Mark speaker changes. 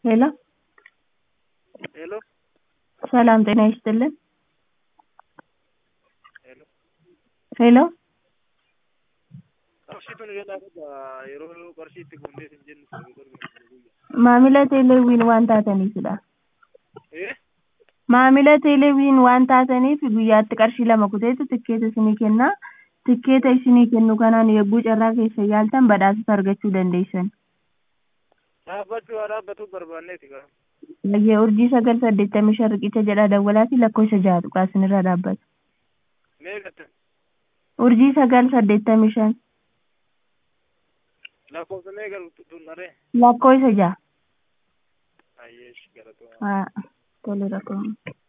Speaker 1: ሄሎ
Speaker 2: ሄሎ
Speaker 1: ሰላም ጤና ይስጥልን
Speaker 2: ሄሎ
Speaker 1: ሄሎ
Speaker 2: qarshiitu nu jalaa qaba yeroo qarshii itti guunnee hin jennu
Speaker 1: maamila teeleewwiin waan taataniifidha
Speaker 2: ee
Speaker 1: maamila teeleewwiin waan taataniif guyyaatti qarshii lama kuteetu tikkeeta isinii kenna tikkeeta isinii kennu kanaan yogguu carraa keessa yaaltan badhaasota argachuu dandeessan
Speaker 2: dhaabbachuu haa dhaabbatu barbaanneeti gaa
Speaker 1: Bayyee urjii sagal saddeettamii shan riqicha jedhaa dawwalaati lakkoofsa jaha tuqaa isinirra dhaabbata
Speaker 2: mee gatta
Speaker 1: urjii sagal saddeettamii shan
Speaker 2: lakkoofsa mee galu tunnaree
Speaker 1: lakkoofsa jaha
Speaker 2: ayyeesh galatoo
Speaker 1: haa tole rakkoo